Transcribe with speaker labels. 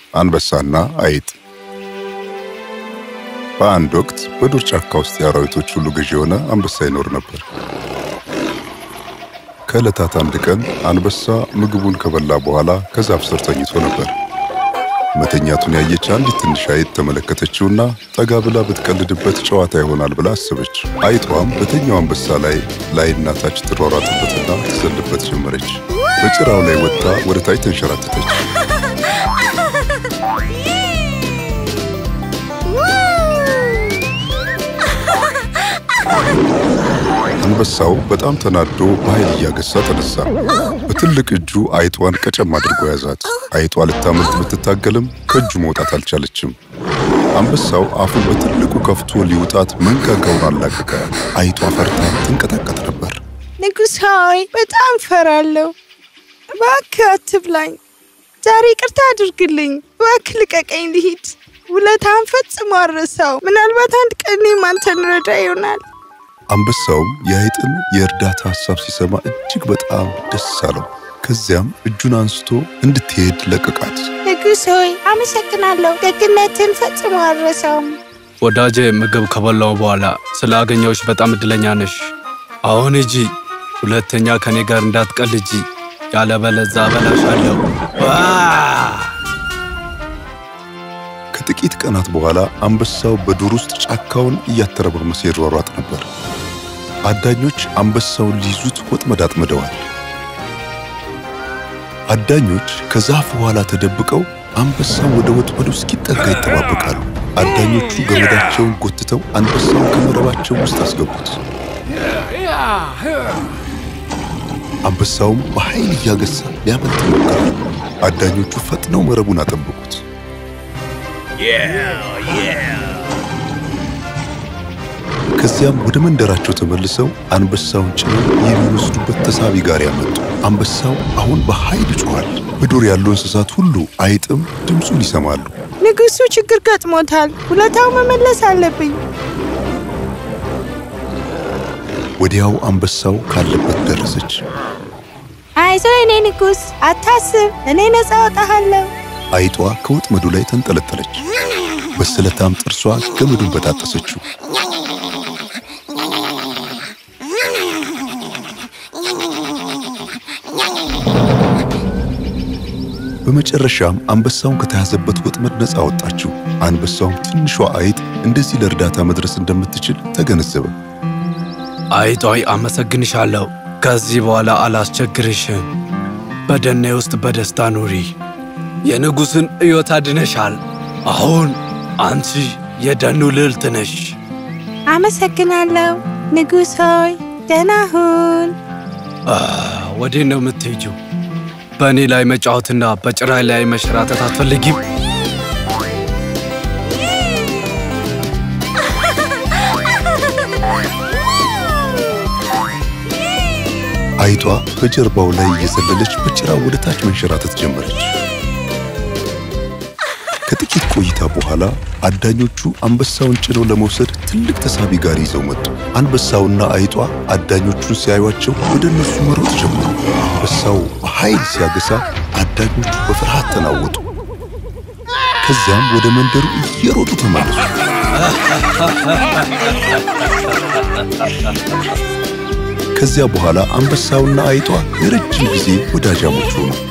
Speaker 1: አንበሳና አይጥ። በአንድ ወቅት በዱር ጫካ ውስጥ የአራዊቶች ሁሉ ገዢ የሆነ አንበሳ ይኖር ነበር። ከዕለታት አንድ ቀን አንበሳ ምግቡን ከበላ በኋላ ከዛፍ ስር ተኝቶ ነበር። መተኛቱን ያየች አንዲት ትንሽ አይጥ ተመለከተችውና ጠጋ ብላ ብትቀልድበት ጨዋታ ይሆናል ብላ አሰበች። አይጧም በተኛው አንበሳ ላይ ላይና ታች ትሯሯጥበትና ትዘልበት ጀመረች። በጭራው ላይ ወጥታ ወደ ታች ተንሸራተተች። አንበሳው በጣም ተናዶ በኃይል እያገሳ ተነሳ። በትልቅ እጁ አይጧን ቀጨም አድርጎ ያዛት። አይጧ ልታመልጥ ብትታገልም ከእጁ መውጣት አልቻለችም። አንበሳው አፉን በትልቁ ከፍቶ ሊውጣት መንጋጋውን አላቀቀ። አይጧ ፈርታ ትንቀጠቀጥ ነበር።
Speaker 2: ንጉሥ ሆይ በጣም ፈራለሁ። እባክህ አትብላኝ። ዛሬ ይቅርታ አድርግልኝ። እባክህ ልቀቀኝ ልሂድ። ውለታን ፈጽሞ አረሳው። ምናልባት አንድ ቀን እኔም አንተን ረዳ ይሆናል።
Speaker 1: አንበሳውም የአይጥን የእርዳታ ሐሳብ ሲሰማ እጅግ በጣም ደስ አለው። ከዚያም እጁን አንስቶ እንድትሄድ ለቀቃት።
Speaker 2: ንጉሥ ሆይ አመሰግናለሁ። ደግነትን ፈጽሞ አረሳውም።
Speaker 3: ወዳጄ ምግብ ከበላው በኋላ ስላገኘሁሽ በጣም እድለኛ ነሽ። አሁን ሂጂ፣ ሁለተኛ ከኔ ጋር እንዳትቀልጂ፣ ያለበለዛ እበላሻለሁ። ዋ!
Speaker 1: ከጥቂት ቀናት በኋላ አንበሳው በዱር ውስጥ ጫካውን እያተረማመሰ ይሯሯጥ ነበር። አዳኞች አንበሳውን ሊይዙት ወጥመድ አጥምደዋል። አዳኞች ከዛፍ ኋላ ተደብቀው አንበሳው ወደ ወጥመዱ እስኪጠጋ ይጠባበቃሉ። አዳኞቹ ገመዳቸውን ጎትተው አንበሳውን ከመረባቸው ውስጥ አስገቡት። አንበሳውም በኃይል እያገሳ ሊያመልጥ ሞከረ። አዳኞቹ ፈጥነው መረቡን አጠበቁት። ከዚያም ወደ መንደራቸው ተመልሰው አንበሳውን ጭነው የሚወስዱበት ተሳቢ ጋሪ ያመጡ። አንበሳው አሁን በኃይል ጮኋል። በዱር ያሉ እንስሳት ሁሉ አይጥም ድምፁን ይሰማሉ።
Speaker 2: ንጉሡ ችግር ገጥሞታል። ውለታው መመለስ አለብኝ።
Speaker 1: ወዲያው አንበሳው ካለበት ደረሰች።
Speaker 2: አይዞ የኔ ንጉሥ፣ አታስብ፣ እኔ ነፃ አወጣሃለሁ።
Speaker 1: አይጧ ከወጥመዱ ላይ ተንጠለጠለች። በስለታም ጥርሷ ገመዱን በጣጠሰችው። በመጨረሻም አንበሳውን ከተያዘበት ወጥመድ ነፃ አወጣችው። አንበሳውም ትንሿ አይጥ እንደዚህ ለእርዳታ መድረስ እንደምትችል ተገነዘበ።
Speaker 3: አይጧይ አመሰግንሻለሁ። ከዚህ በኋላ አላስቸግርሽም። በደኔ ውስጥ በደስታ ኑሪ። የንጉሥን ሕይወት አድነሻል። አሁን አንቺ የደኑ ልዕልት ነሽ።
Speaker 2: አመሰግናለሁ ንጉሥ ሆይ፣ ደህና ሁን።
Speaker 3: ወዴት ነው የምትሄጂው? በእኔ ላይ መጫወትና በጭራይ ላይ መሸራተት አትፈልጊም?
Speaker 1: አይጧ በጀርባው ላይ እየዘለለች በጭራው ወደ ታች መንሸራተት ጀመረች። ከጥቂት ቆይታ በኋላ አዳኞቹ አንበሳውን ጭነው ለመውሰድ ትልቅ ተሳቢ ጋሪ ይዘው መጡ። አንበሳውና አይጧ አዳኞቹን ሲያዩአቸው ወደ እነሱ መሮጥ ጀመሩ። አንበሳው በኃይል ሲያገሳ አዳኞቹ በፍርሃት ተናወጡ። ከዚያም ወደ መንደሩ እየሮጡ ተመለሱ። ከዚያ በኋላ አንበሳውና አይጧ የረጅም ጊዜ ወዳጃሞች ሆኑ።